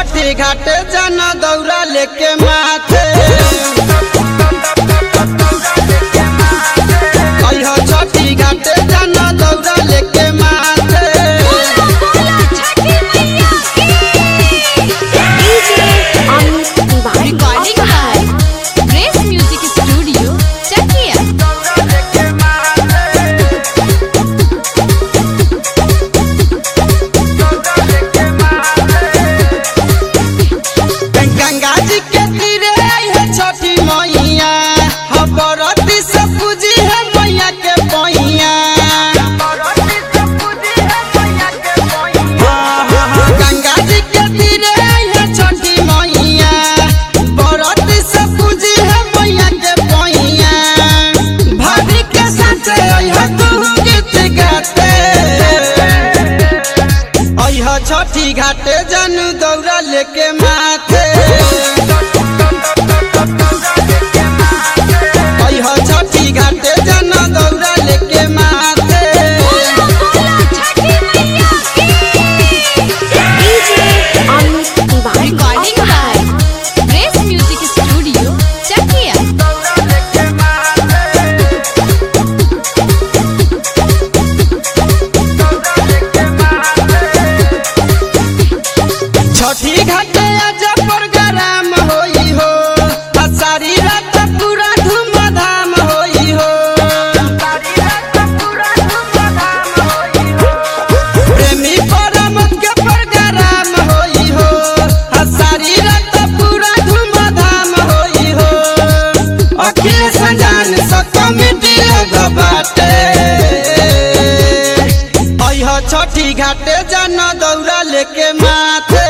छठी घाटे जाना दौरा लेके माथे अइह छठी घाटे जाना दौरा लेके माथे Recording by Grace Music Studio, Chakia. Ganga जी के तीरे आई है छठी मैया हबरती से पूजी है मैया के पैया गंगा जी के तीरे आई है छठी मैया बरती से पूजी है मैया के पैया भाभी के साथ आई है तू गीत गाते आई है छठी घाटे जानू दौरा लेके माथे आई है छठी घाटे जाना दौरा लेके माथे Recording by Grace Music Studio, Chakia. छठी घाटे आजा प्रोग्राम होई हो आ सारी रात पूरा धूमधाम होई हो प्रेमी परमत के प्रोग्राम होई हो आ सारी रात पूरा धूमधाम होई हो अखिल संजान स कमिटी लोग बाटे अइह छठी घाटे जाना दौरा लेके माथे